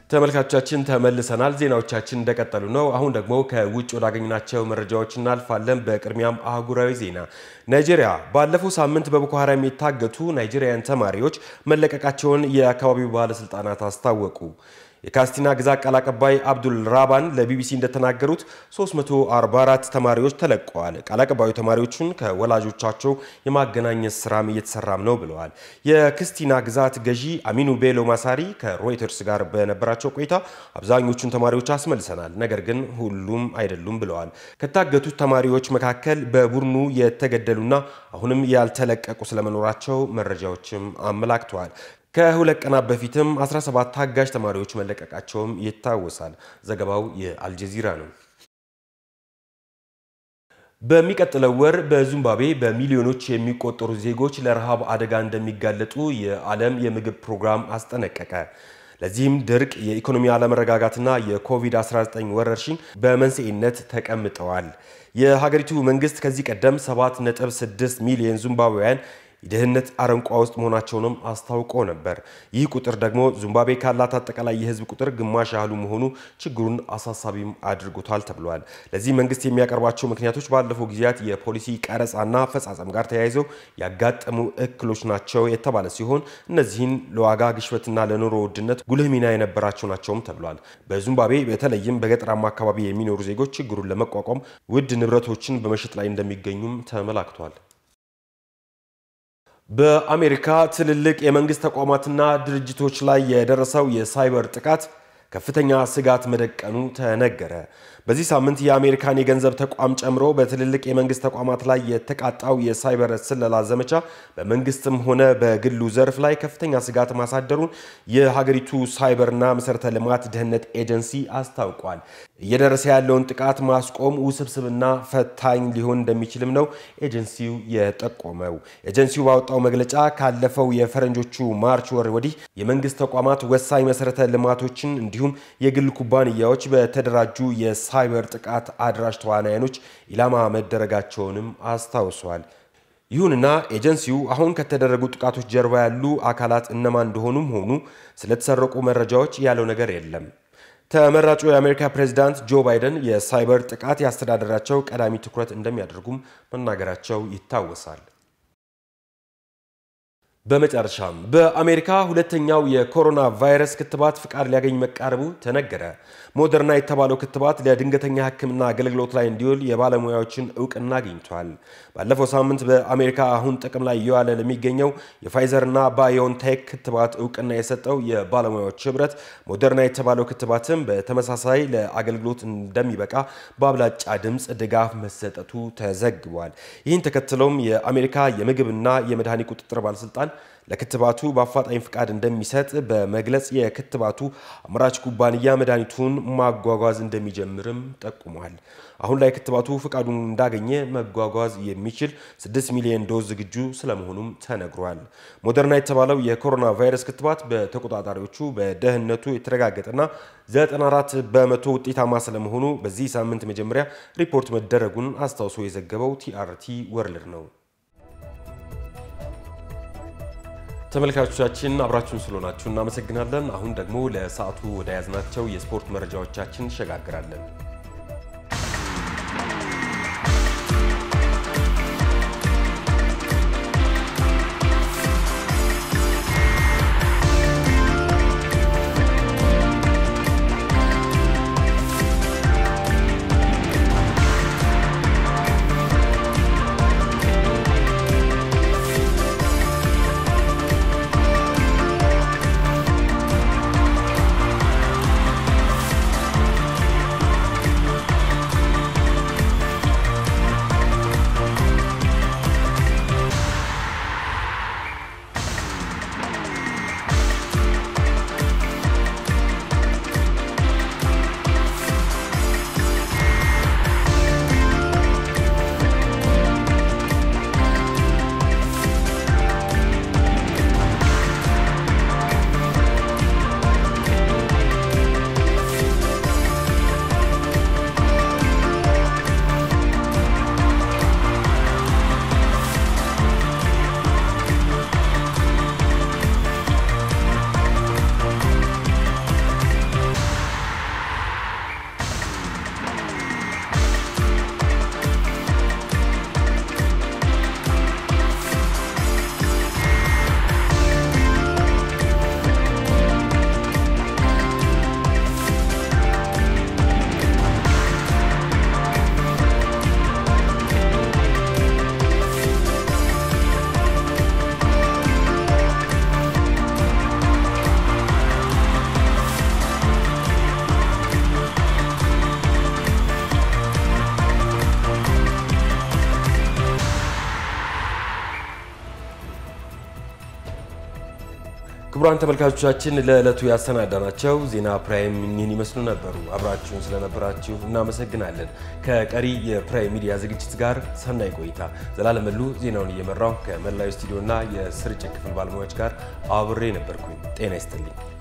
ተመልካቾቻችን ተመልሰናል። ዜናዎቻችን እንደቀጠሉ ነው። አሁን ደግሞ ከውጭ ወዳገኝናቸው መረጃዎች እናልፋለን። በቅድሚያም አህጉራዊ ዜና። ናይጄሪያ ባለፈው ሳምንት በቦኮ ሀራም የታገቱ ናይጄሪያን ተማሪዎች መለቀቃቸውን የአካባቢው ባለስልጣናት አስታወቁ። የካስቲና ግዛት ቃል አቀባይ አብዱል ራባን ለቢቢሲ እንደተናገሩት 344 ተማሪዎች ተለቀዋል። ቃል አቀባዩ ተማሪዎቹን ከወላጆቻቸው የማገናኘት ስራም እየተሰራም ነው ብለዋል። የክስቲና ግዛት ገዢ አሚኑ ቤሎ ማሳሪ ከሮይተርስ ጋር በነበራቸው ቆይታ አብዛኞቹን ተማሪዎች አስመልሰናል፣ ነገር ግን ሁሉም አይደሉም ብለዋል። ከታገቱት ተማሪዎች መካከል በቡድኑ የተገደሉና አሁንም ያልተለቀቁ ስለመኖራቸው መረጃዎችም አመላክተዋል። ከሁለት ቀናት በፊትም 17 ታጋጅ ተማሪዎች መለቀቃቸውም ይታወሳል። ዘገባው የአልጀዚራ ነው። በሚቀጥለው ወር በዚምባብዌ በሚሊዮኖች የሚቆጠሩ ዜጎች ለረሃብ አደጋ እንደሚጋለጡ የዓለም የምግብ ፕሮግራም አስጠነቀቀ። ለዚህም ድርቅ፣ የኢኮኖሚ አለመረጋጋትና የኮቪድ-19 ወረርሽኝ በመንስኤነት ተቀምጠዋል። የሀገሪቱ መንግስት ከዚህ ቀደም 7.6 ሚሊዮን ዚምባብዌያን የድህነት አረንቋ ውስጥ መሆናቸውንም አስታውቆ ነበር። ይህ ቁጥር ደግሞ ዚምባብዌ ካላት አጠቃላይ የህዝብ ቁጥር ግማሽ ያህሉ መሆኑ ችግሩን አሳሳቢም አድርጎታል ተብሏል። ለዚህ መንግስት የሚያቀርባቸው ምክንያቶች ባለፈው ጊዜያት የፖሊሲ ቀረጻና አፈጻጸም ጋር ተያይዘው ያጋጠሙ እክሎች ናቸው የተባለ ሲሆን እነዚህን ለዋጋ ግሽበትና ለኑሮ ውድነት ጉልህ ሚና የነበራቸው ናቸውም ተብሏል። በዚምባብዌ በተለይም በገጠራማ አካባቢ የሚኖሩ ዜጎች ችግሩን ለመቋቋም ውድ ንብረቶችን በመሸጥ ላይ እንደሚገኙም ተመላክቷል። በአሜሪካ ትልልቅ የመንግስት ተቋማትና ድርጅቶች ላይ የደረሰው የሳይበር ጥቃት ከፍተኛ ስጋት መደቀኑ ተነገረ። በዚህ ሳምንት የአሜሪካን የገንዘብ ተቋም ጨምሮ በትልልቅ የመንግስት ተቋማት ላይ የተቃጣው የሳይበር ስለላ ዘመቻ በመንግስትም ሆነ በግሉ ዘርፍ ላይ ከፍተኛ ስጋት ማሳደሩን የሀገሪቱ ሳይበርና መሰረተ ልማት ደህንነት ኤጀንሲ አስታውቋል። እየደረሰ ያለውን ጥቃት ማስቆም ውስብስብና ፈታኝ ሊሆን እንደሚችልም ነው ኤጀንሲው የጠቆመው። ኤጀንሲው ባወጣው መግለጫ ካለፈው የፈረንጆቹ ማርች ወር ወዲህ የመንግስት ተቋማት ወሳኝ መሰረተ ልማቶችን እንዲሁም የግል ኩባንያዎች በተደራጁ የሳይበር ጥቃት አድራሽ ተዋናያኖች ኢላማ መደረጋቸውንም አስታውሷል። ይሁንና ኤጀንሲው አሁን ከተደረጉ ጥቃቶች ጀርባ ያሉ አካላት እነማን እንደሆኑም ሆኑ ስለተሰረቁ መረጃዎች ያለው ነገር የለም። ተመራጩ የአሜሪካ ፕሬዚዳንት ጆ ባይደን የሳይበር ጥቃት ያስተዳደራቸው ቀዳሚ ትኩረት እንደሚያደርጉም መናገራቸው ይታወሳል። በመጨረሻም በአሜሪካ ሁለተኛው የኮሮና ቫይረስ ክትባት ፍቃድ ሊያገኝ መቃረቡ ተነገረ። ሞደርና የተባለው ክትባት ለድንገተኛ ሕክምና አገልግሎት ላይ እንዲውል የባለሙያዎችን እውቅና አግኝቷል። ባለፈው ሳምንት በአሜሪካ አሁን ጥቅም ላይ እየዋለ ለሚገኘው የፋይዘርና ባዮንቴክ ክትባት እውቅና የሰጠው የባለሙያዎች ህብረት ሞደርና የተባለው ክትባትም በተመሳሳይ ለአገልግሎት እንደሚበቃ በአብላጫ ድምፅ ድጋፍ መሰጠቱ ተዘግቧል። ይህን ተከትሎም የአሜሪካ የምግብና የመድኃኒት ቁጥጥር ባለስልጣን ለክትባቱ በአፋጣኝ ፍቃድ እንደሚሰጥ በመግለጽ የክትባቱ አምራች ኩባንያ መድኃኒቱን ማጓጓዝ እንደሚጀምርም ጠቁሟል። አሁን ላይ ክትባቱ ፍቃዱን እንዳገኘ መጓጓዝ የሚችል 6 ሚሊዮን ዶዝ ዝግጁ ስለመሆኑም ተነግሯል። ሞደርና የተባለው የኮሮና ቫይረስ ክትባት በተቆጣጣሪዎቹ በደህንነቱ የተረጋገጠና 94 በመቶ ውጤታማ ስለመሆኑ በዚህ ሳምንት መጀመሪያ ሪፖርት መደረጉን አስታውሶ የዘገበው ቲአርቲ ወርልድ ነው። ተመልካቾቻችን አብራችሁን ስለሆናችሁ እናመሰግናለን። አሁን ደግሞ ለሰዓቱ ወደ ያዝናቸው የስፖርት መረጃዎቻችን እንሸጋግራለን። ክቡራን ተመልካቾቻችን ለዕለቱ ያሰናዳናቸው ዜና ፕራይም እኒህን ይመስሉ ነበሩ። አብራችሁን ስለነበራችሁ እናመሰግናለን። ከቀሪ የፕራይም ሚዲያ ዝግጅት ጋር ሰናይ ቆይታ። ዘላለም መሉ ዜናውን እየመራው ከመላው ስቱዲዮና የስርጭት ክፍል ባለሙያዎች ጋር አብሬ ነበርኩኝ። ጤና ይስጥልኝ።